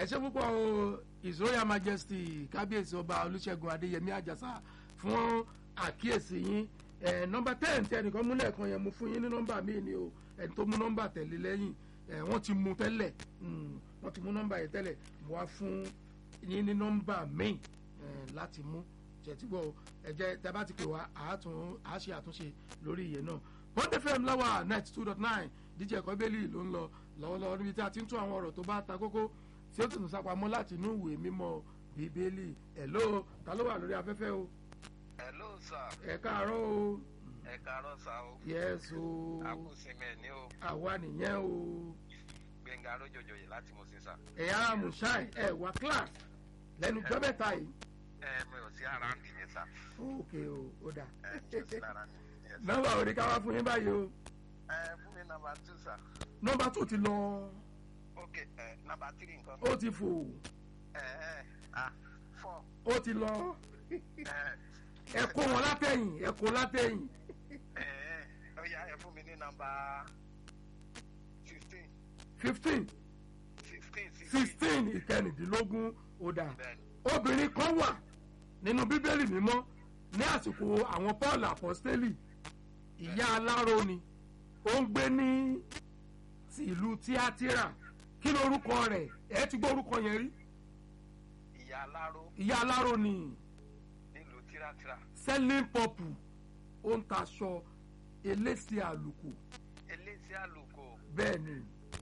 ṣe púpọ̀ o his royal majesty kábíyèsí ọba olùṣègùn adéyẹmí àjàsà fún àkíyèsí yín ẹ nọmba ten tí ẹnìkan mú lẹ́ẹ̀kan yẹn mo fún yín ní nọmba míì ni o ẹni tó mú nọmba tẹ̀lé lẹ́yìn ẹ wọ́n ti mú tẹ́lẹ̀ mm, wọ́n ti mú nọmba yẹn tẹ́lẹ̀ mo wá fún yín ní nọmba míì ẹ láti mú ṣètìgbọ́ ẹ jẹ́ tẹ́ bá ti pè wá àátún àáṣe àtúnṣe lórí ìyẹn náà bond fm láwà net two dot nine díje ẹ̀kọ́ bẹ́ẹ̀lì ló ń lọ lọ́wọ́lọ́wọ́ níbi tí a ti ń tún àwọn ọ̀rọ̀ tó bá ta kókó tí ó tún sápamọ́ láti inú ìwé mímọ́ bíbélì ẹ̀ ló ta ló wà lórí afẹ́fẹ́ o hello sir ẹ káàárọ̀ o ẹ káàárọ̀ sá o yes o àkùsìmẹ̀ ní o àwa nìyẹn o gbẹ̀ngà arójòjòyè láti mọ̀ sí sá. ẹ̀yà mushai ẹ̀ wá class lẹ́nu jọ́ mẹ́ta yìí ẹ mi ò sí ara ń dìní sá ok o ó dà ẹ mi ò sí ara ń dìní yes, sir. nọ́mbà òní ká wá fún yín báyìí o ẹ fún mi nàmbà two sá nọ́mbà tó ti lọ ok ẹ nàmbà three nǹkan. ó ti fò ẹ ẹ ah four ó ti lọ ẹ ẹ kó wọn látẹ̀yìn ẹ kó látẹ̀yìn ẹ ẹ ó yá ẹ fún mi ní nàmbà fifteen fifteen sixteen sixteen ìkẹrìndínlógún ó dà bẹ́ẹ̀ni obìnrin kan wà nínú bíbélì mímọ́ ní àsìkò àwọn paul apostoli ìyá aláró ni ó ń gbé ní ti ìlú tíátírà kí lorúkọ rẹ̀ ẹ ti gbọ́ orúkọ yẹn rí ìyá aláró ìyá aláró ni nílùú tírátíra selling purple ó ń taṣọ elése àlùkò eléyìí àlùkò bẹ́ẹ̀ ni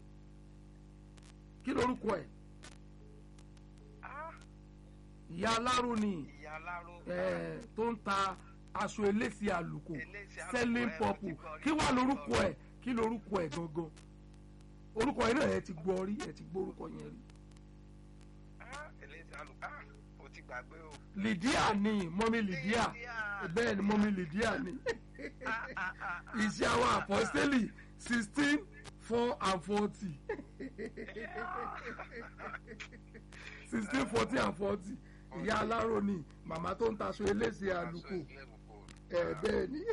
kí lorúkọ ẹ̀ ah ìyá aláró ni ìyá aláró ẹ̀ tó ń ta aṣọ elése àlùkò Elése àlùkò, selling ẹ, purple mo ti gbọ́ rí, kí wàá mo ti lorúkọ gbọ́ ẹ̀ kí lorúkọ ẹ̀ gangan orúkọ yẹn náà ẹ ti gbọ́ rí ẹ ti gbọ́ orúkọ yẹn rí ah eléyìí àlùkò ah o ti gbàgbé o. lydia ni mọ́mí lydia bẹ́ẹ̀ ni mọ́mí lydia ni Ah, ah, ah, ah. iṣẹ́ àwọn apọ́sítélì sixteen four and forty sixteen forty and forty ìyá aláró ni màmá tó ń taṣọ elése àlùkò ẹ bẹ́ẹ̀ ni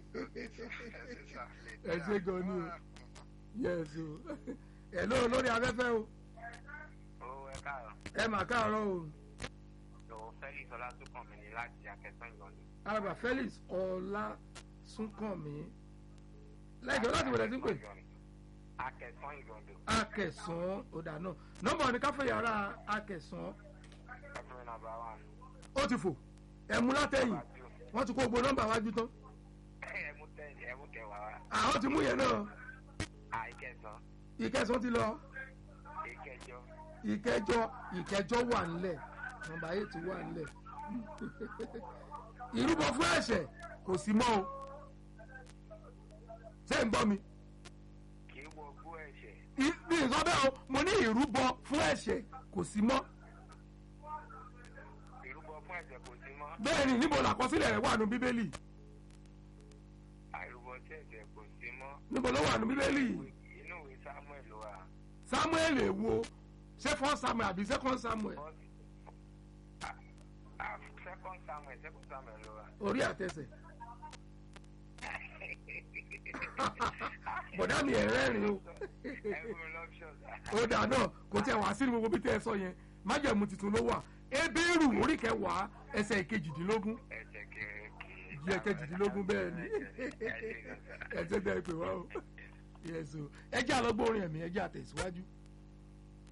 ẹ ṣe gan ni o yes o ẹ lóò lórí afẹ́fẹ́ o ó ẹ káàárọ̀ ẹ mà káàárọ̀ o lọ́wọ́ felix ọlátúnkànmí ni láti akẹ́kọ̀ọ́ ìlọrin. alàgbà felix ọlásùnkànmí lẹ́jọ́ láti wọlé sí pé akẹ́kọ̀ọ́ ìlọrin. akẹsàn ọ̀dà náà nọ́mbà ní káfẹ́ yàrá akẹsàn ẹ̀fọ́ nàbà wà. ó ti fò ẹ̀mú látẹ̀yìn wọ́n ti kó gbogbo nọ́mbà wájú tán ẹ̀mú tẹ̀yìn ẹ̀mú kẹwàá wa. àwọn ti mú yẹn náà àìkẹsàn ìkẹsàn ti lọ ìkẹjọ ìkẹjọ ìkẹjọ wà nílẹ̀ nọ́mbà eight wà nílẹ̀ ìrúbọ fún ẹ̀ṣẹ̀ kò sí mọ́ o ṣé ń gbọ́ mi kì í wọ gbó ẹ̀ṣẹ̀ I- bí n sọ bẹ́ẹ̀ o mo ní ìrúbọ fún ẹ̀ṣẹ̀ kò sí mọ́ ìrúbọ fún ẹ̀ṣẹ̀ kò sí mọ́ bẹ́ẹ̀ ni níbo làkọsílẹ̀ rẹ̀ wà nù bíbélì àìrúbọ sí ẹ̀ṣẹ̀ kò sí mọ́. níbo ló wà nù bíbélì inú ìwé samuel ló wà. samuel èwo ṣé first samuel àbí second samuel Ah, ah, second samuel second samuel ló wà. orí àtẹsẹ̀ bọ̀dá mi ẹ̀ rẹ́rìn o ẹ̀rù lọ́pṣọ̀n. ó dà náà kò tí ẹ wá sí ní gbogbo bí tẹ́ ẹ sọ yẹn májẹ̀mú tuntun ló wà ebéèrú orí kẹwàá ẹsẹ̀ ìkejìdínlógún ẹ̀ṣẹ̀ kẹ̀kẹ́. jí ẹ̀kejìdínlógún bẹ́ẹ̀ ni ẹ jẹ́ bẹ́ẹ̀ pè wá o yẹ̀sù ẹ jẹ́ àlọ́gbọ́n orin ẹ̀mí ẹ jẹ́ àtẹ̀síwájú.